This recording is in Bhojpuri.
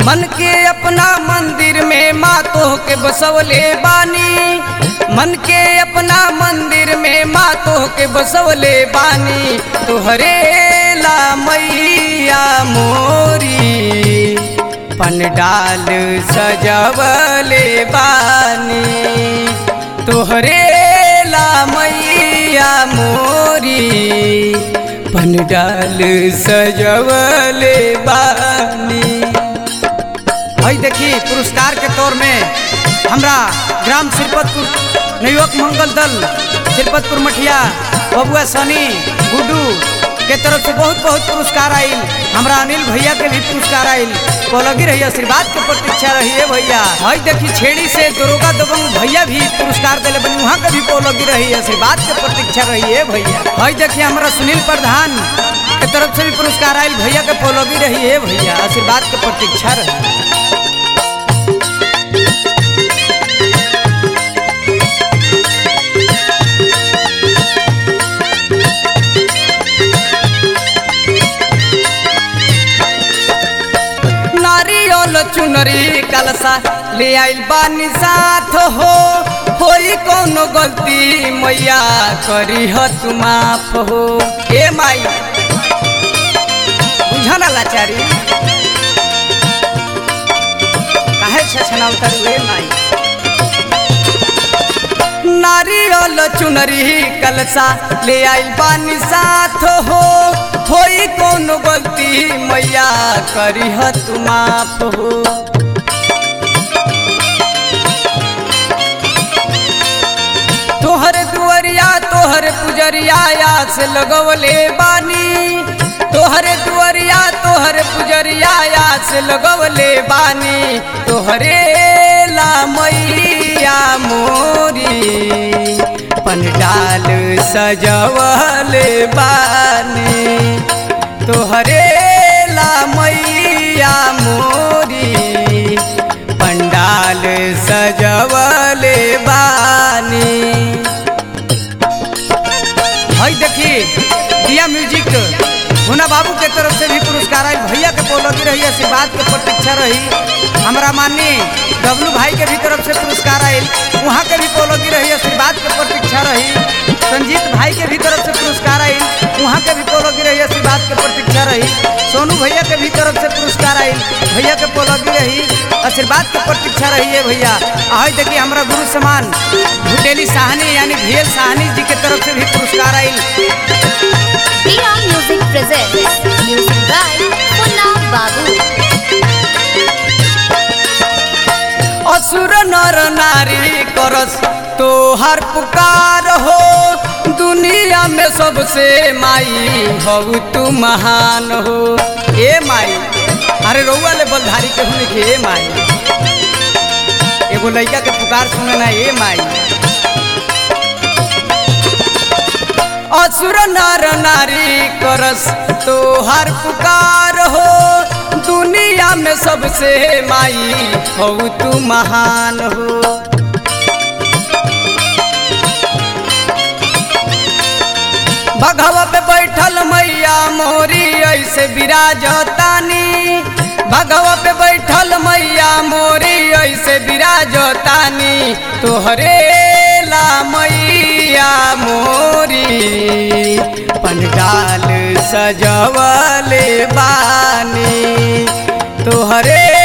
मन के अपना मंदिर में मातो के बसवले बानी मन के अपना मंदिर में मातो के बसवले बानी तोहरे ला मैया मोरी पंडाल सजवले बानी तोहरे ला मैया मोरी पंडाल सजवले बानी भाई देखी पुरस्कार के तौर में हमरा ग्राम सिरपतपुर नवयुवक मंगल दल सिरपतपुर मठिया बबुआ सनी गुड्डू के तरफ से बहुत बहुत पुरस्कार आइल हमरा अनिल भैया के भी पुरस्कार आइल कोलगी रही आशीर्वाद के प्रतीक्षा रही है भैया भाई देखी छेड़ी से दरोगा दबंग भैया भी पुरस्कार दिले बनी वहाँ के भी कोलगी रही आशीर्वाद के प्रतीक्षा रही है भैया भाई देखिए हमारा सुनील प्रधान के तरफ से भी पुरस्कार आयल भैया के पोलोगी रही है भैया आशीर्वाद के प्रतीक्षा रही नारियल चुनरी कलसा ले आइल बानी साथ हो होई कोनो गलती मैया करी ह तू माफ हो ए माई बुझा ना लाचारी काहे छछना उतर ए माई नारियल चुनरी कलसा ले आइल बानी साथ हो होई कोनो गलती मैया करी ह तू माफ हो तोहर दुअरिया तोहर पुजरिया आस लगवले बानी तोहर दुअरिया तोहर पुजरिया आस लगवले बानी तोहरे ला मैया मोरी पंडाल सजवले बानी तोहरे ला मैया मोरी पंडाल सजवले बानी हई देखी दिया म्यूजिक हुना बाबू के तरफ से भी पुरस्कार आई भैया के पोलोगी रही आशीर्वाद के प्रतीक्षा रही हमारा माननीय डब्लू भाई के भी तरफ से पुरस्कार आयल वहाँ के भी पोलोगी रही आशीर्वाद के प्रतीक्षा रही संजीत भाई के भी तरफ से पुरस्कार आयल वहाँ के भी पोलोगी रही आशीर्वाद के प्रतीक्षा रही सोनू भैया के भी तरफ से पुरस्कार आयल भैया के पोलोगी रही आशीर्वाद के प्रतीक्षा रही है भैया आई देखिए हमारा गुरु समान भुटेली साहनी यानी भेल साहनी जी के तरफ से भी पुरस्कार आयल Dia Music presents music by Punna Babu. असुर नर नारी करस तोहर पुकार हो दुनिया में सबसे माई हो तू महान हो ए माई अरे रउआ ले बलधारी के होने के ए माई एगो लड़का के पुकार सुने ना ए माई असुर नर नारी करस तोहर पुकार हो दुनिया में सबसे माई हो तू महान हो भगवा पे बैठल मैया मोरी ऐसे विराजतानी भगवा पे बैठल मैया मोरी ऐसे विराजतानी तोहरे ला मैया मोरी पंडाल सजवले बानी तोहरे